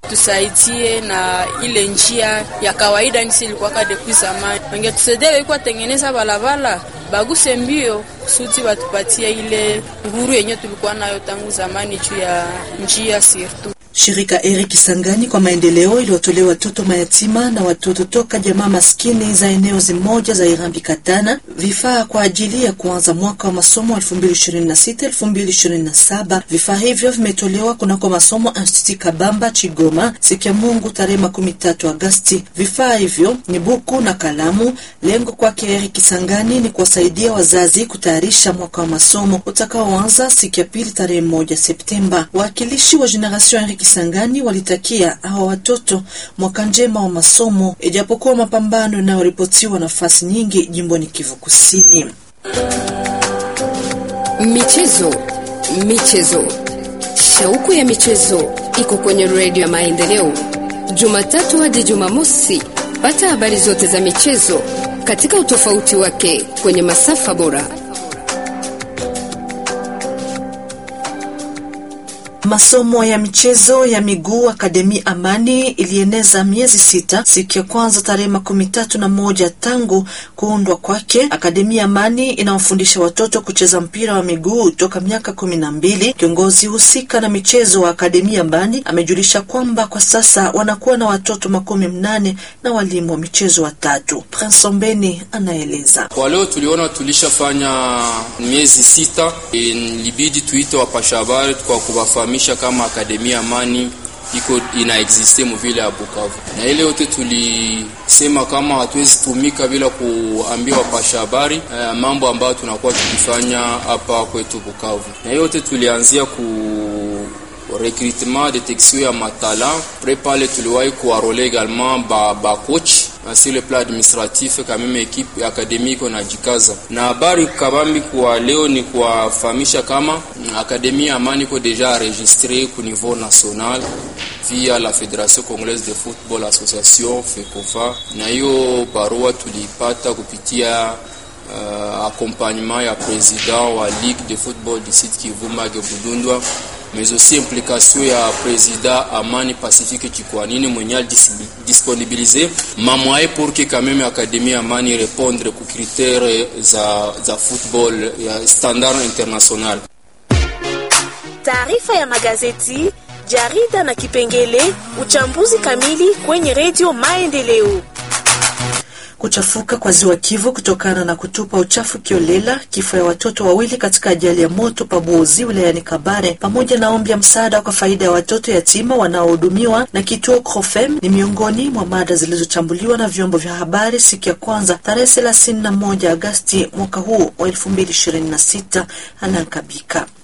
tusaidie na ile njia ya kawaida ngisi ilikuwaka depuis zamani, wangetusaidia ilikuwa tengeneza balabala baguse mbio kusudi watupatie ile uhuru yenye tulikuwa nayo tangu zamani juu ya njia sirtu. Shirika Eri Kisangani kwa maendeleo iliwatolea watoto mayatima na watoto toka jamaa maskini za eneo zimoja za Irambi Katana vifaa kwa ajili ya kuanza mwaka wa masomo 2026-2027. Vifaa hivyo vimetolewa kunako masomo Institut Kabamba Chigoma siku ya Mungu tarehe makumi tatu Agasti. Vifaa hivyo ni buku na kalamu. Lengo kwake Eri Kisangani ni kuwasaidia wazazi kutayarisha mwaka wa masomo utakaoanza siku ya pili tarehe moja Septemba. Wawakilishi wa Generation Eri Kisangani walitakia hawa watoto mwaka njema wa masomo, ijapokuwa mapambano yanayoripotiwa nafasi nyingi jimboni Kivu Kusini. Michezo, michezo, shauku ya michezo iko kwenye redio ya Maendeleo, Jumatatu hadi Jumamosi. Pata habari zote za michezo katika utofauti wake kwenye masafa bora. Masomo ya michezo ya miguu Akademi Amani ilieneza miezi sita siku ya kwanza tarehe makumi tatu na moja tangu kuundwa kwake. Akademi Amani inawafundisha watoto kucheza mpira wa miguu toka miaka kumi na mbili. Kiongozi husika na michezo wa Akademi Amani amejulisha kwamba kwa sasa wanakuwa na watoto makumi mnane na walimu wa michezo watatu. Prince Ombeni anaeleza. Kwa leo tuliona tulishafanya miezi sita, ilibidi tuite wapasha habari kwa kuwafahamisha kama Akademia Amani iko ina existe muvile ya Bukavu, na ile yote tulisema kama hatuwezi tumika bila kuambia wapasha habari eh, mambo ambayo tunakuwa tukifanya hapa kwetu Bukavu, na hiyo yote tulianzia ku recrutement detection ya matala pre pale tuliwahi kuarole également ba, ba coach sur le plan administratif quand même equipe académique na jikaza na habari kabambi kwa leo ni kuwafahamisha kama akademia ya Amani iko deja enregistré ku niveau national via la Fédération Congolaise de Football Association FECOFA, na hiyo barua tulipata kupitia uh, accompagnement ya president wa Ligue de Football du Sud Kivu Mage Budundwa mais aussi implication ya président Amani Pacifique Chikwanini mwenye disponibiliser mamwaye pour que quand même Académie Amani répondre ku critère za, za football ya standard international. Taarifa ya magazeti, jarida na kipengele uchambuzi kamili kwenye redio Maendeleo. Kuchafuka kwa ziwa Kivu kutokana na kutupa uchafu kiolela, kifo ya watoto wawili katika ajali ya moto Pabuozi wilayani Kabare, pamoja na ombi ya msaada kwa faida ya watoto yatima wanaohudumiwa na kituo Crofem ni miongoni mwa mada zilizochambuliwa na vyombo vya habari siku ya kwanza tarehe 31 Agasti mwaka huu wa 2026. Alankabika